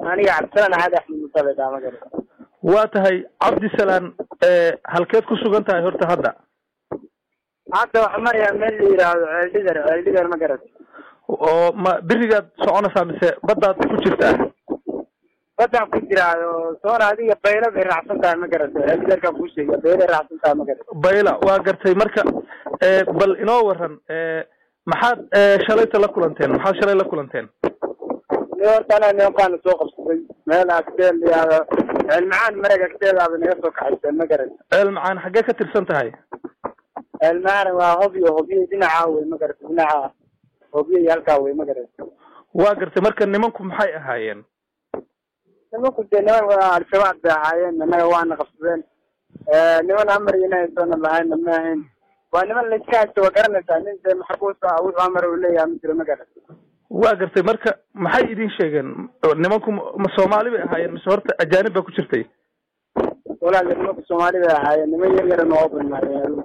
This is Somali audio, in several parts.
aniga cabdisalaan axad axmed musabedaa ma garan waa tahay cabdisalaan halkeed ku sugan tahay horta hadda hadda waxaa marayaa meel la yidhaahdo ceeldhigar ceeldhigar ma garan oo ma berigaad soconaysaa mise baddaad ku jirtaa baddaan ku jiraado soona adiga baylo bay raacsan tahay ma garata ceeldhigarkaan kuu sheegaya baylay raacsan tahay ma garata bayla waa gartay marka bal inoo waran maxaad shalayta la kulanteen maxaad shalay la kulanteen ni horta anaa nimankaana soo qabsaday meel agteel yaado ceelmacaan marag agteedaaba naga soo kaxayseen ma garata ceel macaan xaggee ka tirsan tahay ceelmacaan waa hobyo hobyo dhinaca wey ma garata dhinaca hobyo iyo halkaa wey ma garata waa gartay marka nimanku maxay ahaayeen nimanku dee niman al-shabaab bay ahaayeen annaga waana qabsadeen niman amar inaysoona lahayna ma ahayn waa niman laiska haysto waa garanaysaa nin dee maxbuus ah wuxuu amar uu leeyahay ma jiro ma garata waa gartay marka maxay idin sheegeen nimanku ma soomaali bay ahaayeen mise horta ajaanib baa ku jirtay walaal nimanku soomaali bay ahaayeen niman yar yara noo badnaayeen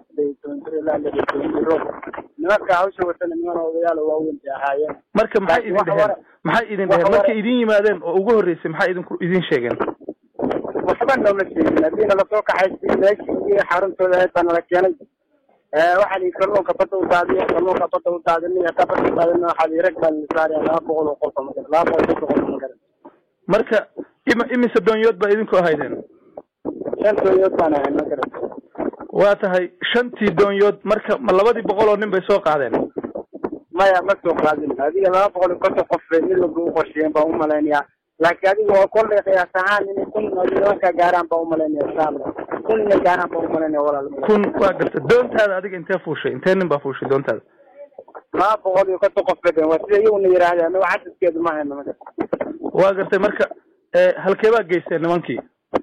nimanka hawsha watana niman odayaal oo waaweyn bay ahaayeen marka maxay idin dheheen maxay idin dheheen markay idin yimaadeen oo ugu horreysay maxay idinku idin sheegeen waxba nooma sheegin haddii nala soo kaxaysay meeshii xaruntooda ahayd baa nala keenay waxaa lii kalluunka badda u daadiyo kalluunka badda u daadinay hataa badda u daadina waxaa lii rag baa la saaraya laba boqol oo qolka magaran laba boqol saddex qolka magaran marka ima imise doonyood baa idinku ahaydeen shan doonyood baan ahayn magaran waa tahay shantii doonyood marka ma labadii boqol oo nin bay soo qaadeen maya ma soo qaadin adiga laba boqol iyo konton qof bay mid walba u qorsheeyeen baan umalaynayaa laakiin adiga oo kollay qiyaas ahaan inay kun nimanka gaaraan baan umalaynaya insha allah kun inay gaaraan baan umalaynaya walaal kun waa garta doontaada adiga intee fuushay intee nin baa fuushay doontaada laba boqol iyo konton qof bay dheen waa sida iyaguna yidhaahdeen anaga cadadkeedu ma hayno maga waa gartay marka halkee baa geysteen nimankii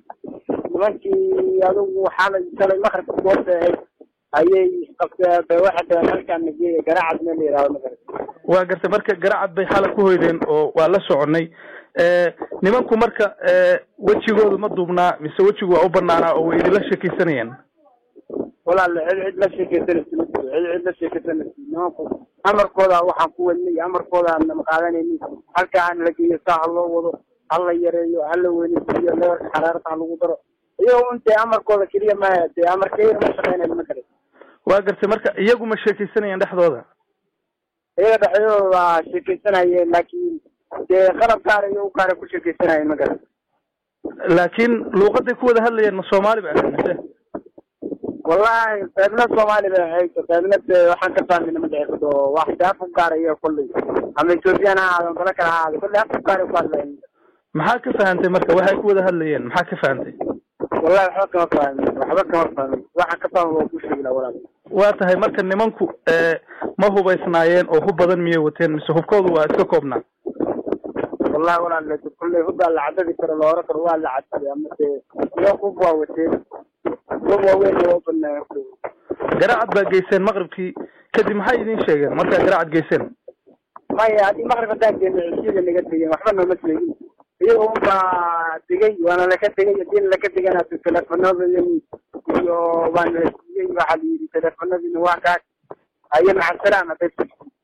nimankii adigu xalay shalay maqribka goobta ahayd ayay qabteen bay waxay dhaheen halkaan nageeya garaacad meel la yidhahdo magarata waa gartay marka garacad bay xalay ku hoydeen oo waa la soconay nimanku marka wejigoodu ma duubnaa mise wejigu waa u banaanaa oo way idinla sheekaysanayeen walaal cid cid la sheekaysanaysa ma jiro cid cid la sheekaysanaysa nimanku amarkooda waxaan ku wadnay amarkooda aan qaadanayni halkaa aan la geeyo saa ha loo wado ha la yareeyo ha la weynisiiyo leerka xaraarta ha lagu daro iyagoo intee amarkooda keliya maya dee amarkayar ma shaqeynayo ma garan waa gartay marka iyagu ma sheekaysanayeen dhexdooda iyaga dhexdooda waa sheekaysanayeen laakiin dee qalab gaar iyo u gaara ku sheekaysanayeen ma garan laakiin luuqaday ku wada hadlayeen ma soomaali ba ahayd mise wallahi qaybna soomaali bay ahayd qaybna dee waxaan ka fahmayna ma dhici karto wax dee af u gaara iyo kolley ama ethoobiyan ha ahaado dala kale ha ahaado kolley af u gaara ku hadlayen maxaa ka fahantay marka waxay ku wada hadlayeen maxaa ka fahantay wallahi waxba kama fahmin waxba kama fahmin waxaan ka fahma waa ku sheegi laha walaal waa tahay marka nimanku ma hubaysnaayeen oo hub badan miyay wateen mise hubkoodu waa iska koobnaa wallahi walaal kolley hubaa la cadadi karo la oran karo waa la cadaday ama dee niman hub waa wateen hub waaweyn waa banaa garacad baa geyseen maqribkii kadib maxay idin sheegeen markaa garacad geyseen maya haddii maqrib haddaan geeno cishiyada naga tegeen waxba nooma sheegin iyaga un baa degay waana laka tegay hadii laka tegana teleefanadayani iyo waana la siiyey waxaa la yidhi teleefanadiina waa kaa ayo macasalaama bes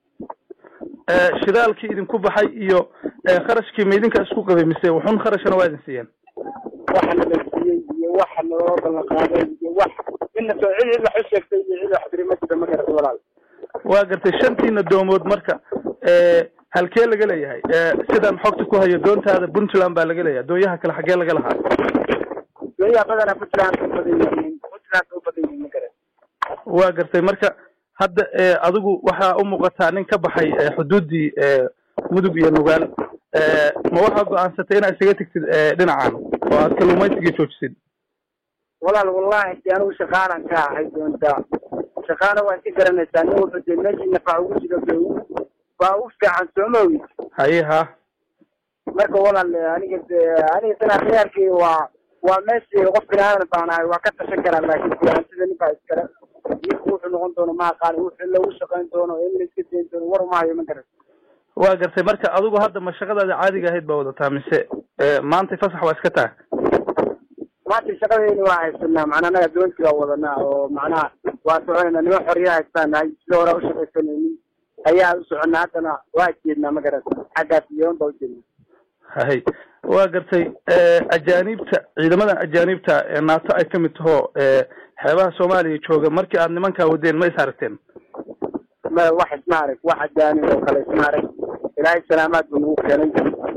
shidaalkii idinku baxay iyo kharashkii ma idinka isku qabay mise wuxun kharashana waa idin siiyeen waxana la siiyey iyo waxa naloo ballan qaaday iyo wax ina soo cid cid wax u sheegtay iyo cid wax tiri ma jiro ma garata walaal waa gartay shantiina doomood marka halkee laga leeyahay sidaan xogta ku hayo doontaada puntland baa laga leeyahay doonyaha kale xaggee laga lahaa doonyaha badana puntland u badan yihiin puntland u badan yihiin ma garan waa gartay marka hadda adigu waxaa u muuqataa nin ka baxay xuduuddii mudug iyo nugaal ma waxaa go-aansatay inaad isaga tegtid dhinacan oo aad kalluumaysigii joojisid walaal wallahi de anigu shaqaalan ka ahay doontaa shaqaana waa iska garanaysaa nin walba dee meeshii nafac ugu jiro ba baa u fiican sooma ogi haye ha marka walaal aniga de aniga sanaa khiyaarkii waa waa meeshii qof binaadan baan ahay waa ka tashan karaa laakin sida nin baa iskale ninku wuxuu noqon doono ma aqaani wuxuu lagu shaqayn doono in la iska dayn doono war umahayo ma garan waa gartay marka adigu hadda ma shaqadaada caadiga ahayd baa wadataa mise maantay fasax waa iska taha maanta shaqadeeni waa haysanaa macnaa anaga doontii waa wadanaa oo macnaha waa soconayna niman xorriya haystaan nahay sida hore u shaqaysanaynin ayaa u soconnaa haddana waa jeednaa ma garata xaggaas iyoon baa ujeednaa hay waa gartay ajaanibta ciidamadan ajaanibta ee naato ay kamid taho xeebaha soomaaliya jooga markii aad nimankaa wadeen ma is aragteen ma wax isma arag wax ajaanib oo kale isma arag ilaahay salaamaad buu nagu keenay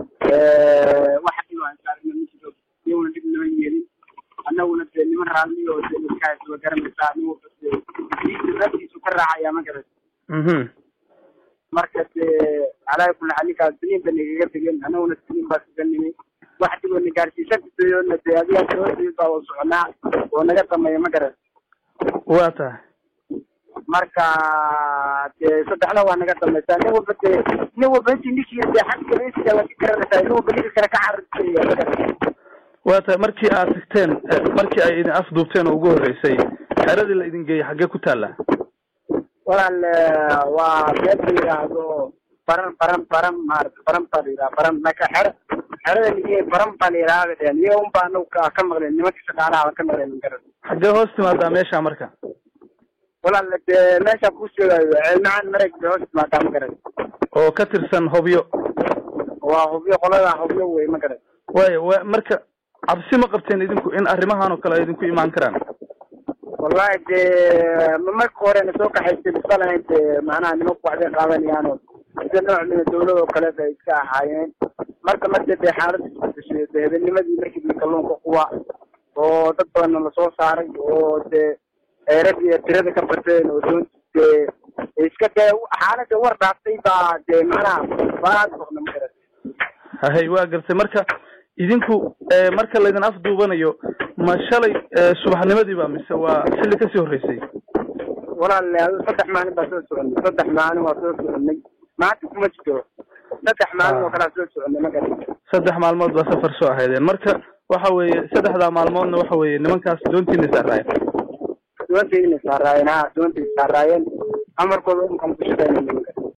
wax dhib aan saarna ma jiro iyaguna dhib nama yeelin annaguna dee niman raalli oo dee iskaas wa garanaysaa nin walba dee diinta naftiisu ka raacaya ma garan mhm marka dee calaa kulli xal ninkaas siniin ba nagaga tegeen annaguna siniin baa kaga nimi wax dhib oo na gaarsiisan kadoyoona dee adigaa sababteed baa u soconaa oo naga sameeya ma garan waa tahay marka dee saddexna waa naga dambaysaa nin walba dee nin walba intii ninkii dee xagga raiska laga garanaysaa nin walba ninka kale ka cararaya ma garan waa tahay markii aad tagteen markii ay idin afduubteen oo ugu horreysay xeradii la idin geeyey xaggee ku taalla walaal waa meel la yidhaahdo baran baran baran maarata baran baa la yidhaha baran marka xero xerada nige baran baa la yidhaha dheen iyo un baa anagu ka ka maqleen nimanka shaqaalaha ba ka maqleen garan xaggee hoos timaadaa meesha marka walaal dee meesha ku sheegayo ceelmacaan mareg bay hoos timaadaa ma garan oo ka tirsan hobyo waa hubyo qolada hubyo wey ma garan waayo wa marka cabsi ma qabteen idinku in arrimahan oo kale ay idinku imaan karaan wallahi dee marka horena soo kaxaysay bisa lahayn dee macnaha nimanku waxbay qaadanayaano sida nooc mida dawlad oo kale bay iska ahaayeen marka marka dee xaalada isbedeshay dee habeennimadii markii kalluunka kuwa oo dad badanna lasoo saaray oo dee eerad iyo tirada ka bateen oo doonti dee iska dee xaalada war dhaaftay baa dee macnaha baad boqna ma garan hahay waa gartay marka idinku marka laydin afduubanayo ma shalay subaxnimadii ba mise waa xilli kasii horreysay walaal saddex maalin baa soo soconay saddex maalin waa soo soconay maanta kuma jiro saddex maalin oo kalea soo soconay ma garan saddex maalmood baa safar soo ahaydeen marka waxa weeye saddexdaa maalmoodna waxa weeye nimankaas doontiina saaraayeen doontayna saaraayeen ha doontay saaraayeen amarkooda unkan ku shaqeynay nimanka